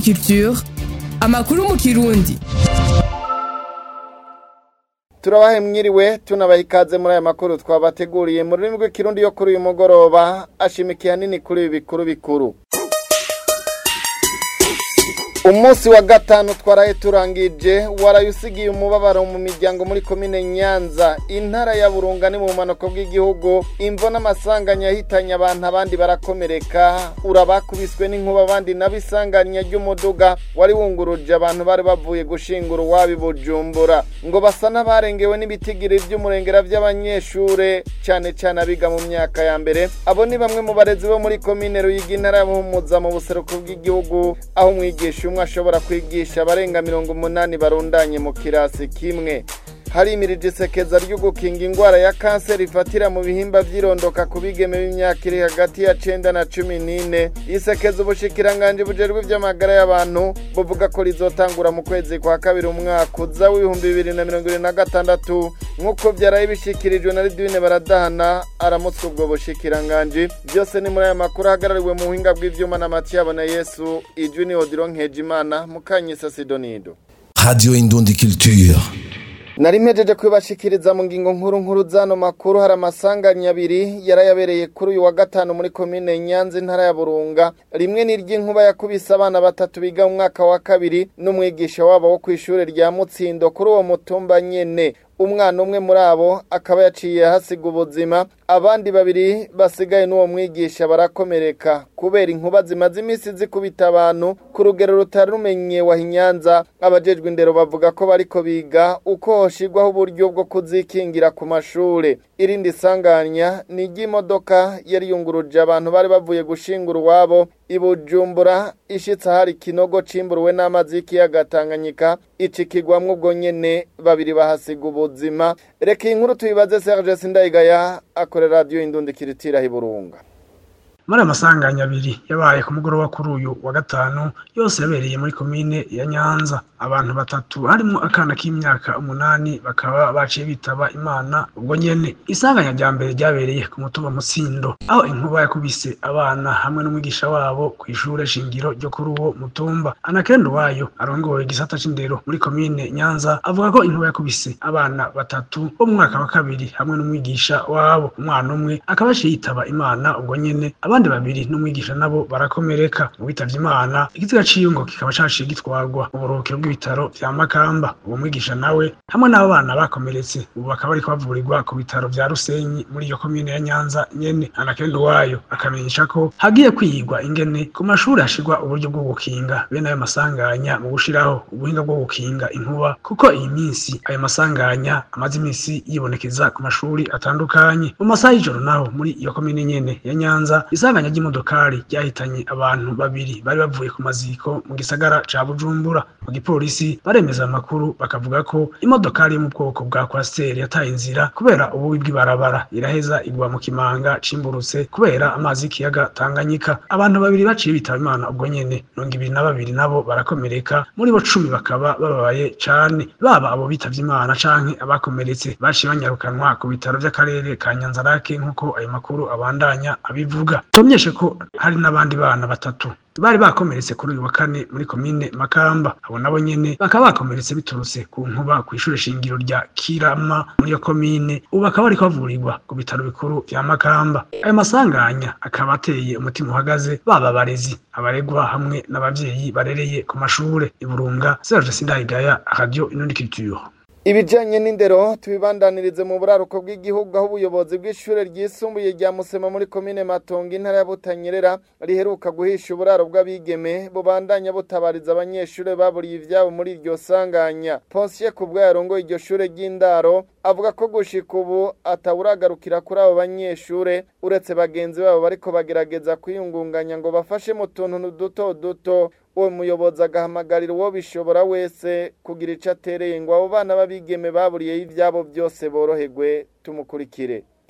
Culture amakuru mu kirundi turabahe mwiriwe tunabaha ikaze muri aya makuru twabateguriye mu rurimi rw'ikirundi yo kuri uyu mugoroba ashimikiye hanini kuri ibi bikuru bikuru umunsi wa gatanu twaraye turangije waraye usigiye umubabaro mu miryango muri komine nyanza intara ya burunga ni mu bumanuko bw'igihugu imvo n'amasanganya yahitanye abantu abandi barakomereka urabakubiswe n'inkuba abandi nabo isanganya ry'umuduga wari wunguruje abantu bari bavuye gushingura uwabi bujumbura ngo basa n'abarengewe n'ibitigiri by'umurengera by'abanyeshure cyane cyane abiga mu myaka ya mbere abo ni bamwe mu barezi bo muri komine ruyigi intara ya buhumuza mu buseruko bw'igihugu aho umwigisha umwe ashobora kwigisha abarenga mirongo umunani barundanye mu kirasi kimwe harimirije isekeza ryo gukinga indwara ya kanseri ifatira mu bihimba by'irondoka ku bigeme b'imyaka iri hagati ya cenda na cumi n'ine isekeza ubushikiranganje bujejwe ivy'amagara y'abantu buvuga ko rizotangura mu kwezi kwa kabiri umwaka uza w'ibihumbi bibiri na mirongo ibiri na gatandatu nk'uko vyaraye bishikirijwe na ridwine baradahana aramutse ubwo bushikiranganje byose ni muri aya makuru ahagarariwe mu buhinga bw'ivyuma na matiyabo na yesu ijwi ni odiro nkejimana mukanyisa sidonido Radio Indundi Culture. nari mpejeje kubibashikiriza mu ngingo nkuru nkuru zano makuru hari amasanganya abiri yarayabereye kuri uyu wa gatanu muri komine nyanza intara ya burunga rimwe ni iry'inkuba yakubise abana batatu biga mu mwaka wa kabiri n'umwigisha wabo wo ku ishuri rya mutsindo kuri uwo mutumba nyene umwana umwe muri abo akaba yaciye hasiga ubuzima abandi babiri basigaye n'uwo mwigisha barakomereka kubera inkuba zimaze iminsi zikubita abantu ku rugero rutari rumenyewe inyanza abajejwe indero bavuga ko bariko biga uko hoshirwaho uburyo bwo kuzikingira ku mashure irindi sanganya ni iry'imodoka yari yunguruje abantu bari bavuye gushingura uwabo ibujumbura ishitse ahari ikinogo cimburuwe n'amazi y'ikiyaga tanganyika icikigwamwo ubwo nyene babiri bahasiga ubuzima reka iyi nkuru tuyibaze serge sindayigaya akorera radiyo indundi kiritira hiburunga muri aya masanganya abiri yabaye ku mugoroba kuri uyu wa gatanu yose yabereye muri komine ya nyanza abantu batatu harimo akana k'imyaka umunani bakaba baciye bitaba imana ubwo nyene isanganya rya mbere ryabereye ku mutumba mutsindo aho inkuba yakubise abana hamwe n'umwigisha wabo ku ishure shingiro ryo kuri uwo mutumba anakendo wayo arongoye igisata c'indero muri komine nyanza avuga ko inkuba yakubise abana batatu bo mu mwaka wa kabiri hamwe n'umwigisha wabo umwana umwe akaba aciye yitaba imana ubwo nyene abandi babiri n'umwigisha nabo barakomereka mu bitavye imana ikiziga ciyungo kikaba caciye gitwarwa mu buruhukiro bw'ibitaro vya makamba uwo mwigisha nawe hamwe n'abo bana bakomeretse ubu bakaba bariko bavurirwa ku bitaro vya rusenyi muri iyo komine ya nyanza nyene anakendo wayo akamenyesha ko hagiye kwigwa ingene ku mashuri hashirwa uburyo bwo gukinga bene ayo masanganya mu gushiraho ubuhinga bwo gukinga inkuba kuko iyi minsi ayo masanganya amaze iminsi yibonekeza ku mashuri atandukanye mu masaha y'ijoro naho muri iyo komine nyene ya nyanza isanganya ry'imodokari ryahitanye abantu babiri bari bavuye ku maziko mu gisagara ca bujumbura mu gipolisi baremeza amakuru bakavuga ko imodokari yo mu bwoko bwa kwasiteri yataye inzira kubera ububi bw'ibarabara iraheza igwa mu kimanga cimburutse kubera amazi y'ikiyaga tanganyika abantu babiri baciye bitaba imana ubwo nyene mirongo ibiri na babiri nabo barakomereka muri bo cumi bakaba bababaye cane baba abo bitavye imana canke abakomeretse baciye banyarukanwa ku bitaro vy'akarere ka nyanzarake nk'uko ayo makuru abandanya abivuga tumenyeshe ko hari n'abandi bana batatu bari bakomeretse kuri uyu wa kane muri komine makamba abo nabo nyene bakaba bakomeretse biturutse ku nkuba ku ishure shingiro rya kirama muri iyo komine ubu bakaba bariko bavurirwa ku bitaro bikuru vya makamba ayo masanganya akaba ateye umutima uhagaze baba abarezi abaregwa hamwe n'abavyeyi barereye ku mashure iburunga serge sindayigaya radio inundi culture ibijanye n'indero tubibandanirize mu buraruko bw'igihugu aho ubuyobozi bw'ishure ryisumbuye rya musema muri komine matongo intara ya butanyerera riheruka guhisha uburaro bw'abigeme bubandanya butabariza abanyeshure baburiye ivyabo muri iryo sanganya ponsiye kubwa yarongoye iryo shure ry'indaro avuga ko gushika ubu atawuragarukira kuri abo banyeshure uretse bagenzi babo bariko bagerageza kwiyungunganya ngo bafashe mu tuntu duto duto uwo muyobozi agahamagarira uwo bishobora wese kugira ico atereye ngo abo bana b'abigeme baburiyeho ivyabo byose boroherwe tumukurikire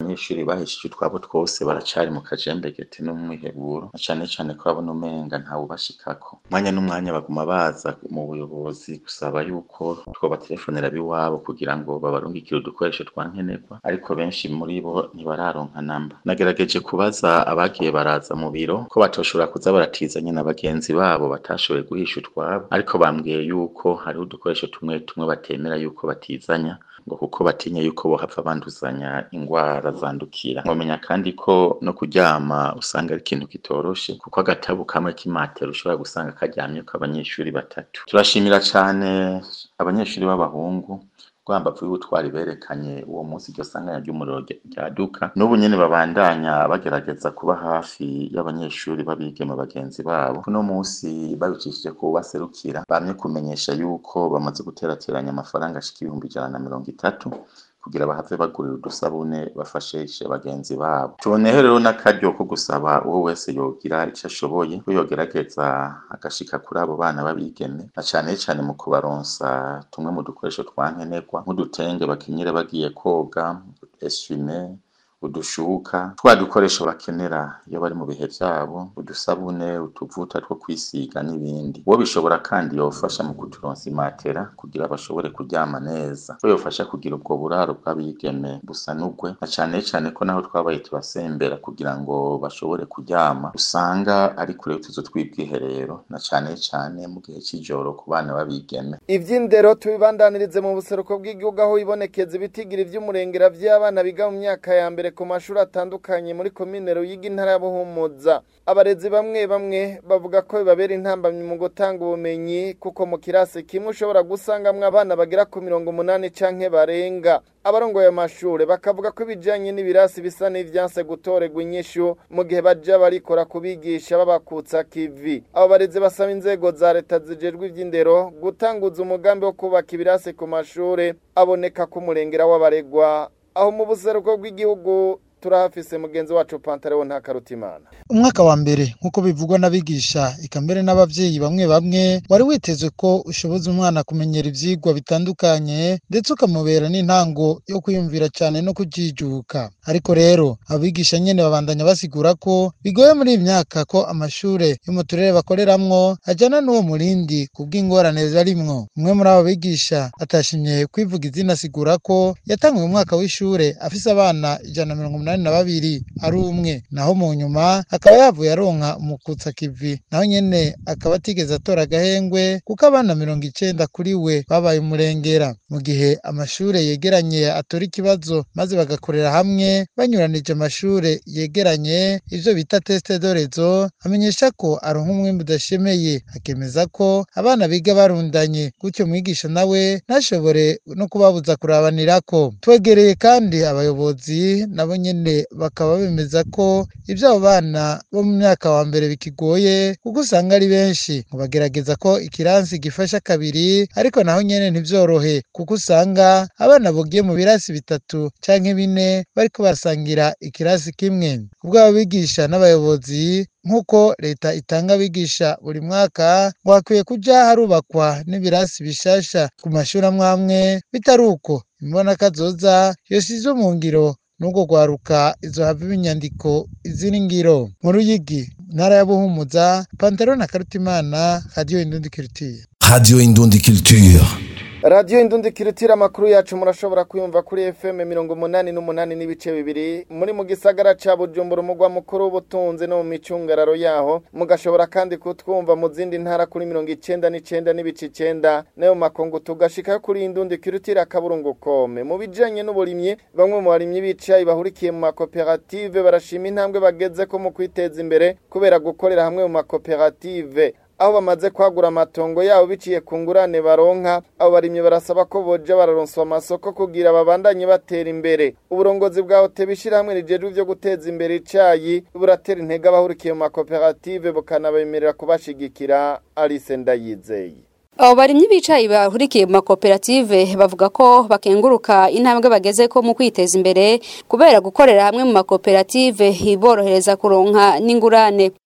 abanyeshuri bahesheje utwabo twose baracari mu kajembegete no mu mwiheburo na cane cane ko babona umenga ntawubashikako umwanya n'umwanya baguma baza mu buyobozi gusaba yuko twobatelefonera biwabo kugira ngo babarungikire udukoresho twa nkenerwa ariko benshi muri bo ntibararonka namba nagerageje kubaza abagiye baraza mu biro ko batoshobora kuza baratizanye na bagenzi babo batashoboye guhisha utwabo ariko bambwiye yuko hariho udukoresho tumwe tumwe batemera yuko batizanya ngo kuko batinya yuko bohava banduzanya ingwara zandukira nkomenya kandi ko no kuryama usanga ari ikintu kitoroshe kuko agatabu kamwe k'imatera ushobora gusanga karyamyeko abanyeshuri batatu turashimira cane abanyeshuri b'abahungu rwambavu y'ubutwari berekanye uwo munsi iryo sanganya ry'umuriro ryaduka n'ubu nyene babandanya bagerageza kuba hafi y'abanyeshuri babigeme bagenzi babo kuno munsi babicishije ku baserukira bamye kumenyesha yuko bamaze guterateranya amafaranga ashika ibihumbi ijana na mirongo itatu kugira bahave bagurira udusabune bafashishe bagenzi babo tuboneho rero n'akaryo ko gusaba uwo wese yogira ico ashoboye ko yogerageza agashika kuri abo bana babigeme na cane cane mu kubaronsa tumwe mu dukoresho twa nkenerwa nk'udutenge bakenyera bagiye koga eswime udushuka twa dukoresho bakenera iyo bari mu bihe vyabo udusabune utuvuta two kwisiga n'ibindi uwo bishobora kandi yofasha mu kuturonsa imatera kugira bashobore kuryama neza ko yofasha kugira ubwo buraro bw'abigeme busanugwe na cane cane ko naho twabaye turasembera kugira ngo bashobore kuryama usanga ari kure y'utuzu tw'ubwiherero na cane cane mu gihe c'ijoro ku bana b'abigeme ivy'indero tubibandanirize mu buseruko bw'igihugu aho ibonekeza ibitigira ivy'umurengera vy'abana biga mu myaka ya mbere ku mashuri atandukanye muri komine Ruyigi intara ya Buhumuza abarezi bamwe bamwe bavuga ko bibabera intambamyi mu gutanga ubumenyi kuko mu kirasi kimwe ushobora gusangamwo abana bagera ku mirongo umunani canke barenga abarongoye amashure bakavuga ko ibijanye n'ibirasi bisa n'ivyanse gutorerwa inyishu mu gihe baja barikora kubigisha babakutsa kivi abo barezi basaba inzego za leta zijejwe ivy'indero gutanguza umugambi wo kubaka ibirasi ku mashure aboneka ko umurengera w'abaregwa aho mu buseruko bw'igihugu turahafise mugenzi wacu Pantaleo Ntakarutimana umwaka wa mbere nk'uko bivugwa n'abigisha eka mbere n'abavyeyi bamwe bamwe wari witezwe ko ushoboza umwana kumenyera ivyigwa bitandukanye ndetse ukamubera n'intango yo kwiyumvira cane no kujijuka ariko rero abigisha nyene babandanya basigura ko bigoye muri iyi myaka ko amashure yo mu turere bakoreramwo ajana n'uwo murindi kubw'ingorane barimwo umwe muri abo bigisha atashimye kwivuga izina asigura ko yatanguye umwaka w'ishure afise abana ijana na mirongo umunani na babiri ari umwe naho mu nyuma akaba yavuye aronka umukutsa kivi naho nyene akaba atigeze atora agahengwe kuko abana mirongo icenda kuri we babaye umurengera mu gihe amashure yegeranye atora ikibazo maze bagakorera hamwe banyuranije amashure yegeranye ivyo bita teste dorezo amenyesha ko aronka umwimbu udashemeye akemeza ko abana biga barundanye gutyo mwigisha nawe ntashobore no kubabuza kurabanirako twegereye kandi abayobozi nabo nyene bakaba bemeza ko ivyo abo bana bo mu myaka wa mbere bikigoye kuko usanga ari benshi ngo bagerageza ko ikiransi gifasha kabiri ariko naho nyene ntivyorohe kuko usanga abana bogiye mu birasi bitatu canke bine bariko barasangira ikirasi kimwe ubwo abo bigisha n'abayobozi nk'uko leta itanga abigisha buri mwaka ngo hakwiye kuja harubakwa n'ibirasi bishasha ku mashuri amwe amwe bitari uko imbona kazoza yosizwe mu ngiro n'ubwo rwaruka izo hava inyandiko iziri ngiro mu ruyigi ntara ya buhumuza pantaro na karutimana radiyo indundi kirutiye Radio Indundi Culture. radiyo indundi kiritira amakuru yacu murashobora kuyumva kuri fm mirongo umunani n'umunani n'ibice bibiri muri mu gisagara ca bujumbura umugwa mukuru w'ubutunzi no mu micungararo yaho mugashobora kandi kutwumva mu zindi ntara kuri mirongo icenda n'icenda n'ibice icenda nayo makungu tugashikayo kuri indundi kiritira akaburungu kome mu bijanye n'uburimyi bamwe mu barimyi bicaye bahurikiye mu makoperative barashima intambwe bagezeko mu kwiteza imbere kubera gukorera hamwe mu makoperative aho bamaze kwagura amatongo yabo biciye ku ngurane baronka abo barimyi barasaba ko boja bararonswa amasoko kugira babandanye batera imbere uburongozi bwa hoteli ishyirahamwe rijejwe ivyo guteza imbere icayi buratera intege abahurikiye mu makoperative bukanabemerera kubashigikira Alice Ndayizeye abo barimyi bicaye bahurikiye mu makoperative bavuga ko bakenguruka intambwe bageze ko mu kwiteza imbere kubera gukorera hamwe mu makoperative hiborohereza kuronka n'ingurane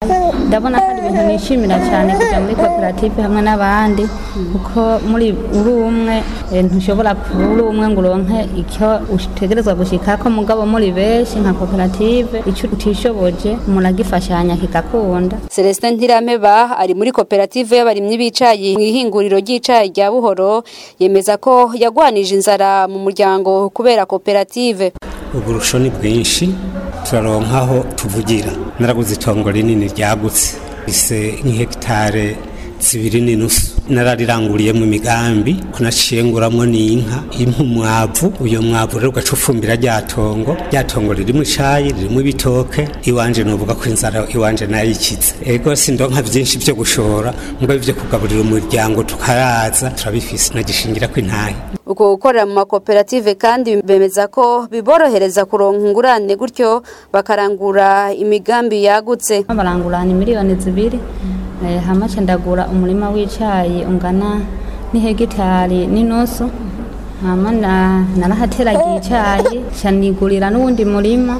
ndabona ko ari ibintu nishimira cyane kujya muri koperative hamwe n'abandi kuko muri uri umwe eh, ntushobora kuba uri umwe ngo uronke icyo utegerezwa gushikako mugabo muri benshi nka koperative icyo utishoboje umuntu agifashanya kigakunda Celestin Ntirameba ari muri koperative y'abarimyi b'icayi mu ihinguriro ry'icayi rya Buhoro yemeza ko yagwanije inzara mu muryango kubera koperative uburusho ni bwinshi turaronkaho tuvugira naraguze itongo rinini ryagutse rise nk'ihegitare zibiri n'inusu narariranguriyemo imigambi ko naciye nguramwo n'inka impa umwavu uyo mwavu rero ugaca ufumbira rya tongo rya tongo ririmo icayi ririmo ibitoke iwanje novuga ko inzara iwanje nayikize ego sindonka vyinshi vyo gushora mugabo ivyo kugaburira umuryango tukaraza turabifise nagishingira ko intahe uko gukorera mu makoperative kandi bemeza ko biborohereza kuronka ingurane gutyo bakarangura imigambi yagutse barangurana miliyoni zibiri eh, hama ca ndagura umurima w'icayi ungana n'ihegitari n'inusu hama na- narahateragiye icayi ca nigurira n'uwundi murima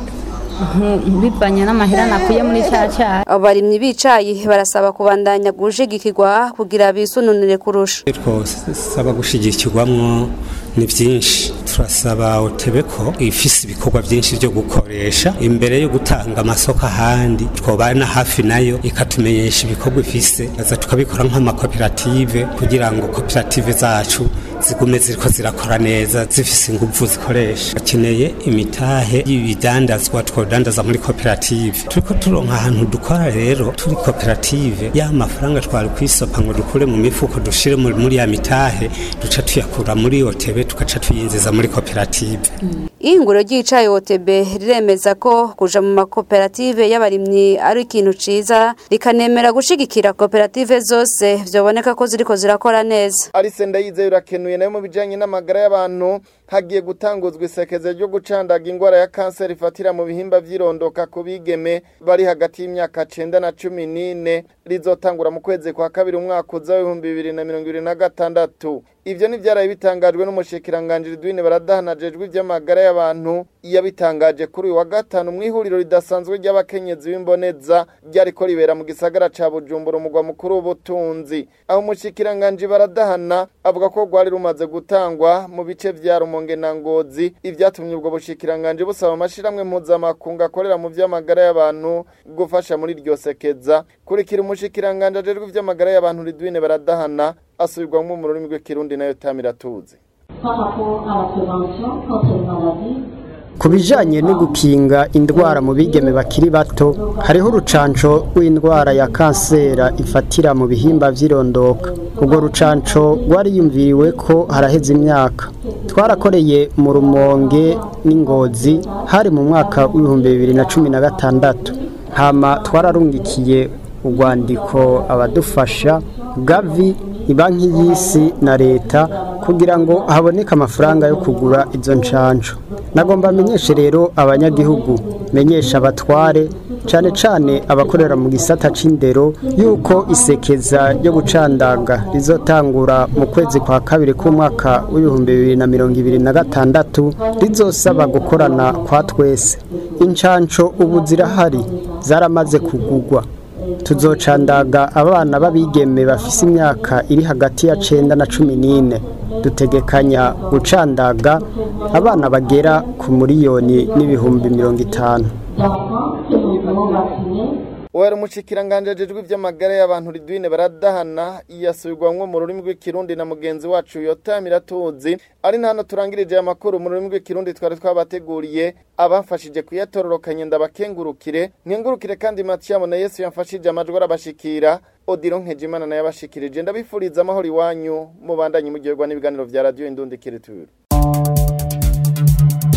nku- bivanye n'amahera nakuye muri ca cayi abarimyi b'icayi barasaba kubandanya gushigikirwa kugira bisununire kurusha twosaba gushigikirwamwo ni byinshi turasaba otebe ko ifise ibikorwa byinshi byo gukoresha imbere yo gutanga amasoko ahandi twobana hafi nayo ikatumenyesha ibikorwa ifise aza tukabikora nk'amakoperative kugira ngo koperative zacu zigume ziriko zirakora neza zifise inguvu zikoresha bakeneye imitahe y'ibidandazwa twodandaza muri koperative turiko turonka ahantu dukora rero turi koperative ya mafaranga twari kwisopa ngo dukure mu mifuko dushire muri muri ya mitahe duca tuyakura muri otebe tugaca tuyinjiza muri koperative ihinguriro ry'icayi OTB riremeza ko kuja mu makoperative y'abarimyi ari ikintu ciza rikanemera gushigikira koperative zose vyoboneka ko ziriko zirakora neza Alice Ndayizeye urakenuye nayo mu bijanye n'amagara y'abantu hagiye gutanguzwa isekeze ryo gucandaga ingwara ya kanseri ifatira mu bihimba vy'irondoka ku bigeme bari hagati y'imyaka cenda na cumi n'ine rizotangura mu kwezi kwa kabiri umwaka uza w'ibihumbi bibiri na mirongo ibiri na gatandatu ivyo ni vyaraye bitangajwe n'umushikiranganji Ridwine baradahanajejwe ivy'amagara y'abantu yabitangaje kuri uyu wa gatanu mu ihuriro ridasanzwe ry'abakenyezi b'imboneza ryariko ribera mu gisagara ca Bujumbura umugwa mukuru w'ubutunzi aho umushikiranganji baradahana avuga ko rwari rumaze gutangwa mu bice vya Rumonge na Ngozi ivyatumye ubwo bushikiranganji busaba amashirahamwe mpuzamakungu akorera mu vy'amagara y'abantu gufasha muri iryo sekeza kurikira umushikiranganji ajejwe ivy'amagara y'abantu Ridwine baradahana asubirwamwo mu rurimi rw'ikirundi nayo Tamira tuzi par rapport à la prévention contre les maladies ku bijyanye no gukinga indwara mu bigeme bakiri bato hariho urucanco rw'indwara ya kansera ifatira mu bihimba by'irondoka urwo rucanco rwariyumviriwe ko haraheze imyaka twarakoreye mu rumonge n'ingozi hari mu mwaka w'ibihumbi bibiri na cumi na gatandatu hama twararungikiye urwandiko abadufasha gavi banki y'isi na leta kugira ngo haboneke amafaranga yo kugura izo nshansho nagomba menyeshe rero abanyagihugu menyesha abatware cyane cyane abakorera mu gisata c'indero yuko isekeza ryo gucandaga rizotangura mu kwezi kwa kabiri k'umwaka w'ibihumbi bibiri na mirongo ibiri na gatandatu rizosaba gukorana kwa twese inshansho ubu zirahari zaramaze kugugwa tuzocandaga abana b'abigeme bafise imyaka iri hagati ya cenda na cumi n'ine dutegekanya gucandaga abana bagera ku miliyoni n'ibihumbi mirongo itanu d'enfants que nous devons vacciner Uwari umushikiranganje ajejwe ivy'amagara y'abantu Ridwine baradahana yasubirwamwo mu rurimi rw'ikirundi na mugenzi wacu Yotamira tuzi ari nta hano turangirije aya makuru mu rurimi rw'ikirundi twari twabateguriye abafashije kuyatororokanya ndabakengurukire nkengurukire kandi Matiyamo na Yesu yamfashije amajwi arabashikira Odilo Nkejimana nayo abashikirije ndabifuriza amahoro iwanyu mubandanye mugirwa n'ibiganiro vya radio Indundi Kiriture